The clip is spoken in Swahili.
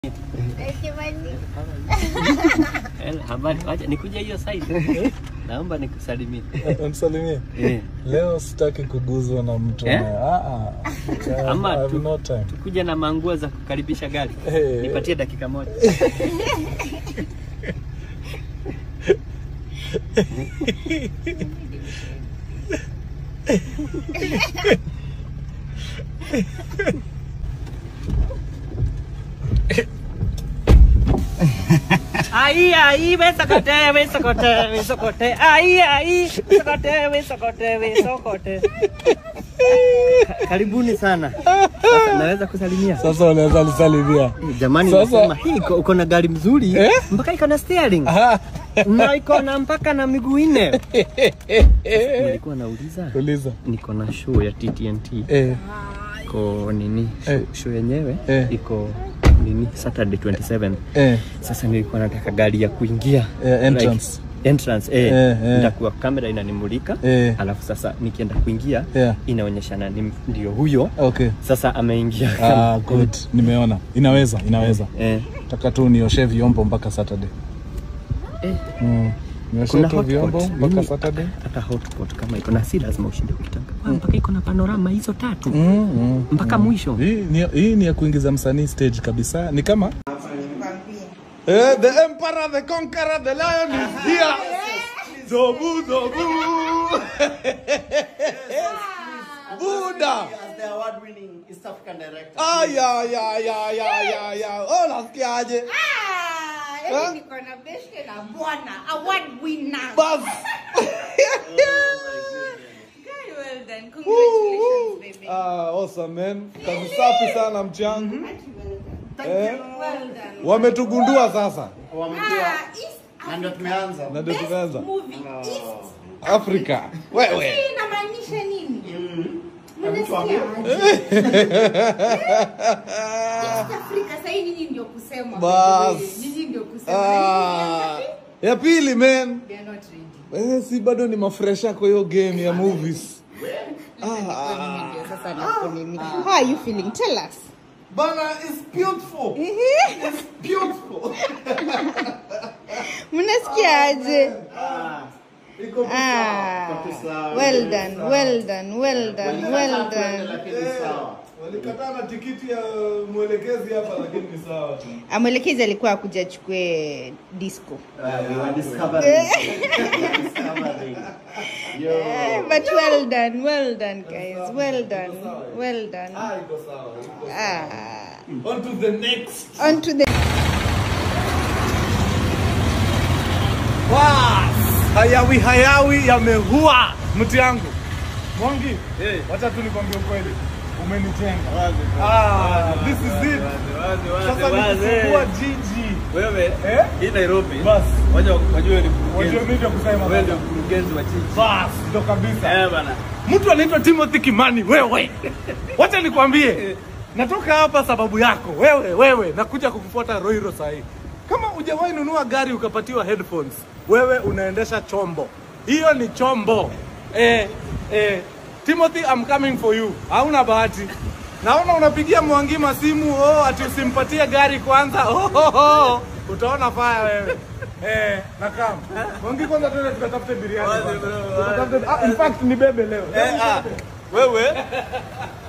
Eh, Habari, wacha nikuja hiyo side. Naomba nikusalimie. Msalimie. Eh, Leo sitaki kuguzwa na mtu Eh? na ah ah. Ama I have tu- no time. tukuja na manguo za kukaribisha gari. Eh. Nipatie dakika moja. Ai ai we sokote we sokote we sokote ai ai sokote we sokote we sokote. Ka- Karibuni sana. Sasa naweza kusalimia. Sasa unaweza nisalimia. Jamani, Sasa- nasema hii iko- uko na gari mzuri Eh? mpaka iko na steering Ah. na iko na mpaka na miguu nne. Nilikuwa nauliza, Uliza. niko na show ya TTNT Eh. iko nini? Show, Eh. show yenyewe Eh. iko nini? Saturday 27. Eh. Sasa nilikuwa nataka gari ya kuingia Eh, entrance. Like, entrance eh, Eh, eh. nitakuwa kamera inanimulika Eh. alafu sasa nikienda kuingia Yeah. inaonyeshana ni ndio huyo Okay. sasa ameingia Ah, good. Nimeona. Inaweza, inaweza. eh, Taka tu nioshe vyombo mpaka Saturday. eh. Mm. Nioshe Kuna tu hotpot. vyombo mpaka Mimi- Saturday. hata hotpot kama iko na si lazima ushinde ukitaka Wa, mpaka iko na panorama hizo tatu Mm, mm, mpaka mm. mwisho Hii ni, hii ni ya kuingiza msanii stage kabisa. Ni kama Eh, the emperor, the conqueror, the lion is here. Zobu, zobu. Buda. as the award-winning East African director. Ah, ya, ya, ya, ya, ya, ya. Oh, nasikiaje? Ah, yaani niko na beshte na bwana award winner. Bas. Very well done. Congratulations, baby. Ah, awesome man. Kazi safi sana mchangu. Eh, Well done. wametugundua sasa. Wamejua Ah, East na ndio tumeanza. Na ndio Best tumeanza. movie East. Afrika. Wewe. Hii inamaanisha nini? Mtu wa- Mnasikia aje? East Africa sasa hii nyinyi ndio kusema. Bas. Nyinyi ndio kusema. Ah, ya pili man. They are not ready. Eh, si bado ni mafresha kwa hiyo game ya movies. Sasa na kunini. How are you feeling? Tell us. Bana is beautiful. It's beautiful. Mnasikia aje? Iko Ah, sawa. well done, well done, well done, well done. Lakini sawa. Walikataa na tikiti ya mwelekezi hapa lakini ni sawa tu. Amwelekezi alikuwa akuja achukue disco. Uh, we were discovering. We were discovering. Yo. Eh, But well done, well done guys, well done, well done. Ah, iko sawa. iko sawa. Ah, On to the next. on to the Bas! Hayawi hayawi yamehua mti yangu. Mwangi, wacha tu nikwambie ukweli. Umenitenga. Ah, this is it. Sasa nikifungua jiji. wewe Eh? hii Nairobi Bas. waja wajue ni Wajua mimi ndio kusema. wewe ndio mkurugenzi wa jiji Bas, ndo kabisa. eh bana Mtu anaitwa Timothy Kimani, wewe. Wacha nikwambie. Natoka hapa sababu yako. Wewe, wewe, nakuja kukufuata Roiro sahi. Kama hujawahi nunua gari ukapatiwa headphones, wewe unaendesha chombo. Hiyo ni chombo. Eh, eh, Timothy, I'm coming for you. Hauna bahati. Naona unapigia Mwangima simu, oh, ati usimpatie gari kwanza. Oh, oh, oh. Utaona faya wewe. Eh, nakam. Mwangi kwanza tuende tukatafute biriani. Wazi, kwanza. bro, wazi. Tukatafute- Ah, in fact ni bebe leo. eh ah wewe